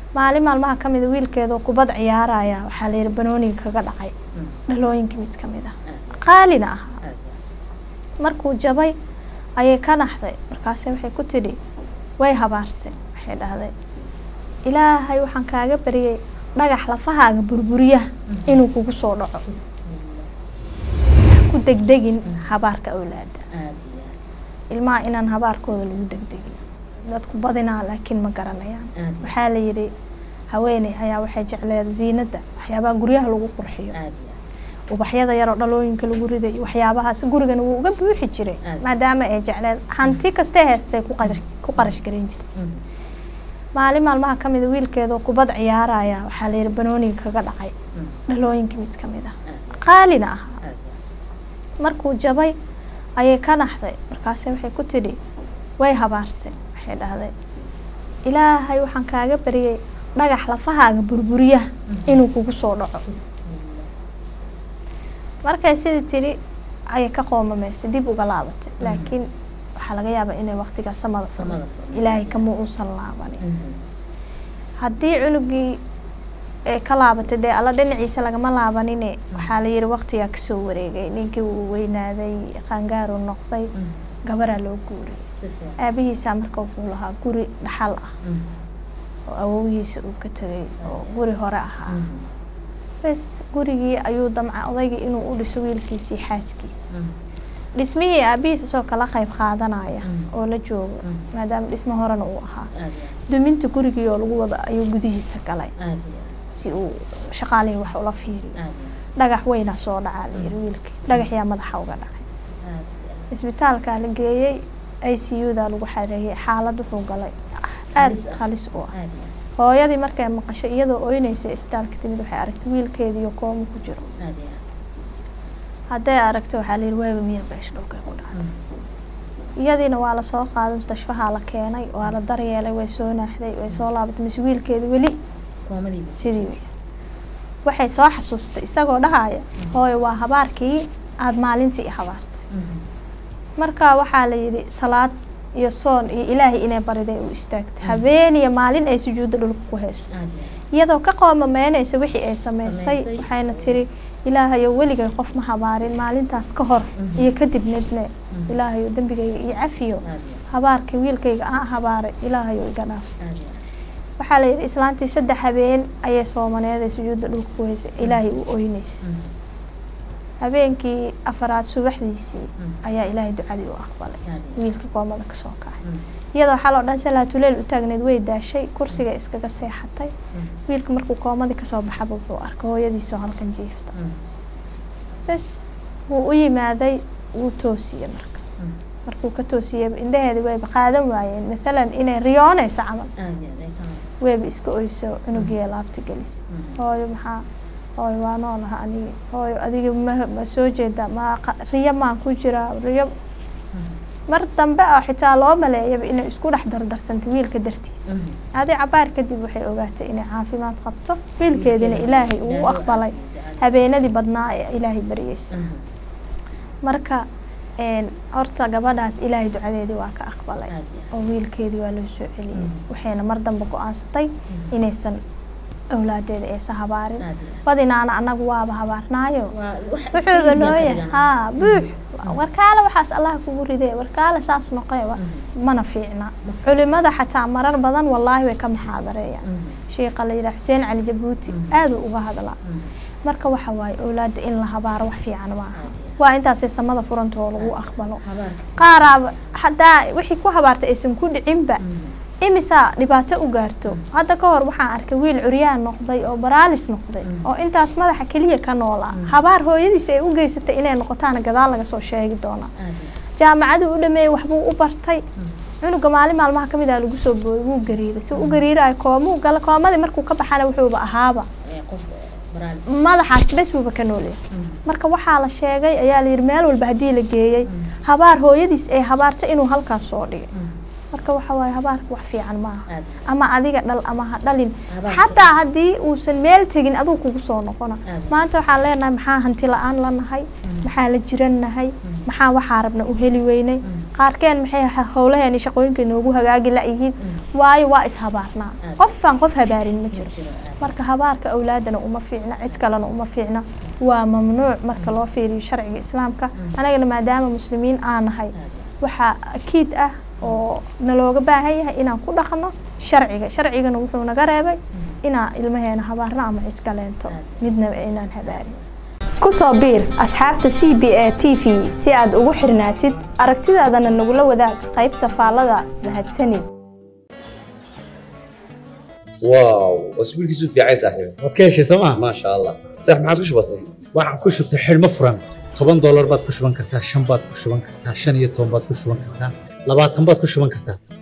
maalin maalmaha ka mida wiilkeedoo kubad ciyaaraya waxaa la yidhi banooniga kaga dhacay dhalooyinka mid ka mid ah qaalina ahaa markuu jabay ayay ka naxday markaase waxay ku tidhi way habaartay waxay dhahday ilaahay waxaan kaaga baryay dhagax lafahaaga burburiyaha inuu kugu soo dhaco ku degdegin habaarka awlaada ilmaha inaan habaarkooda lagu degdegin dadku badinaa laakiin ma garanayaan waxaa la yidhi haweeney ayaa waxay jecleed ziinadda waxyaabaha guryaha lagu qurxiyo ubaxyada yaroo dhalooyinka lagu riday waxyaabahaas gurigana wuu uga buuxi jiray maadaama ay jecleed hanti kastee heestay ku qarash garan jirtay maalin maalmaha ka mida wiilkeedoo kubad ciyaaraya waxaa la yidhi banooniga kaga dhacay dhalooyinka mid ka mid ah qaalina ahaa markuu jabay ayay ka naxday markaase waxay ku tidhi way habaartay waxay dhahday ilaahay waxaan kaaga baryay dhagax lafahaaga burburiyaha inuu kugu soo dhaco markay sidii tidhi ayay ka qoomamaysay dib uga laabatay laakiin waxaa laga yaabaa inay waqtigaa samada furmay ilaahay kama uusan laabanin haddii cunugii ee ka laabatay dee alla dhinaciisa lagama laabanine waxaa la yidhi waqtigaa kasoo wareegay ninkii uu weynaaday qaangaaru noqday gabaraa loo guuriyay aabihiisaa marka wuxuu lahaa guri dhaxal ah oo awowihiisa uu ka tegay oo guri hore ahaa bes gurigii ayuu damca odaygii inuu u dhiso wiilkiisii xaaskiisa dhismihii aabihiis isoo kala qayb qaadanaya oo la joogo maadaama dhismo horena uu ahaa duminta gurigii oo lagu wada ayuu gudihiisa galay si uu shaqaalihii wax ula fiiriyo dhagax weynaa soo dhacaa la yiri wiilkii dhagaxyaa madaxa uga dhacay isbitaalkaa la geeyey i c u daa lagu xareeyey xaalad wuxuu galay aada halis u ah hooyadii markay maqashay iyadoo oyneysay isbitaalka timid waxay aragtay wiilkeediiyo koomo ku jiro hadday aragtay waxaa la yidhi waaba miyir beesha dhulkay ku dhacday iyadiina waa lasoo qaaday mustashfahaa la keenay waa la daryeelay way soo naaxday way soo laabatay mise wiilkeeda weli sidii wey waxay soo xasuustay isagoo dhahaya hooyo waa habaarkii aada maalintii i habaartay marka waxaa la yidhi salaad iyo soon iyo ilaahay inay bariday u istaagtay habeeniyo maalin ay sujuudda dhulka ku hayso iyadoo ka qoomameynaysa wixii ay sameysay waxayna tiri ilaahayo weligay qof ma habaarin maalintaas ka hor iyo kadibnedne ilaahayo dembigayga iyo cafiyo habaarka wiilkayga aan habaaray ilaahayo iga dhaaf waxaa la yidhi islaantii saddex habeen ayay soomaneeday sujuudda dhulka ku haysay ilaahay u oynaysa habeenkii afaraad subaxdiisii ayaa ilaahay ducadii u aqbalay wiilka koomada kasoo kacay iyadoo xaloo dhan salaatuleel u taagneed way daashay kursiga iskaga seexatay wiilka markuu koomadii kasoo baxaba wuxuu arkay hooyadiisoo halkan jiifta bes wuu u yimaaday wuu toosiyey marka markuu ka toosiyey indhaheedi wayba qaadan waayeen mathalan inay riyoonaysa camal wayba iska oyso cunugiiya laabta gelis hooyo maxaa hooyo waa noolaha anigi hooyo adiga ma ma soo jeeda ma riyo maan ku jiraa riyo mar dambe oo xitaa loo maleeyaba inay isku dhex dardarsantay wiilka dartiisa adi cabaar kadib waxay ogaatay inay caafimaad qabto wiilkeedina ilaahay uu aqbalay habeenadii badnaa ee ilaahay baryeysa marka horta gabadhaas ilaahay ducadeedii waa ka aqbalay oo wiilkeedii waa loo soo celiyey waxayna mar dambe go-aansatay inaysan awlaadeeda aysa habaarin badinaana anagu waaba habaarnaayo wuxuuba nooyahay haa buux warkaale waxaas allah kugu ridee warkaale saas noqee mana fiicna culimada xataa marar badan wallaahi way ka maxaadareeyaan sheikha la yidhaha xuseen cali jabuuti aad uu uga hadlaa marka waxa waaye awlaadda in la habaaro wax fiican maaha waa intaasay samada furanta oo lagu aqbalo qaaraaba hadaa wixii ku habaartay aysan ku dhicinba imisaa dhibaato u gaarto hadda ka hor waxaan arkay wiil curyaan noqday oo baraalis noqday oo intaas madaxa keliya ka noolaa habaar hooyadiisa ay u geysatay inay noqotaana gadaal laga soo sheegi doonaa jaamacaduu u dhameeyey waxbuu u bartay cunuga maalin maalmaha ka mid ah lagu soo booday wuu gariiray si u gariirayo koomuu gala koomadii markuu ka baxana wuxuuba ahaaba madaxaas bes wuuba ka noolyahay marka waxaa la sheegay ayaa layidhi meel walba haddii la geeyey habaar hooyadiis ay habaarta inuu halkaas soo dhigay marka waxa waaye habaarka wax fiican maaha ama adiga dhal ama ha dhalin xataa haddii uusan meel tegin aduu kugu soo noqona maanta waxaan leenahay maxaa hanti la-aan la nahay maxaa la jiran nahay maxaa waxaa rabna u heli weynay qaarkeen maxay howlaheeni shaqooyinka inoogu hagaagi la-yihiin waayo waa ishabaarnaa qofaan qof habaarin ma jiro marka habaarka awlaadana uma fiicna cid kalena uma fiicna waa mamnuuc marka loo fiiriyo sharciga islaamka anagana maadaama muslimiin aan nahay waxaa akiid ah oo nalooga baahan yahay inaan ku dhaqno sharciga sharcigana wuxuu naga reebay inaan ilmaheena habaarno ama cid kaleento midnaba inaan habaarin kusoo biir asxaabta c b a t v si aad ugu xirnaatid aragtidaadana nagula wadaag qaybta faallada mahadsanid واو واسبوعك يسوف يا عيسى صاحبي waad ka heshay sooma ما شاء الله صح ما عاد وش بصير waxaan ku shubtay xidhmo furan toban doolar baad ku shuban kartaa shan baad ku shuban kartaa shan iyo toban baad ku shuban kartaa labaatan baad ku shuban kartaa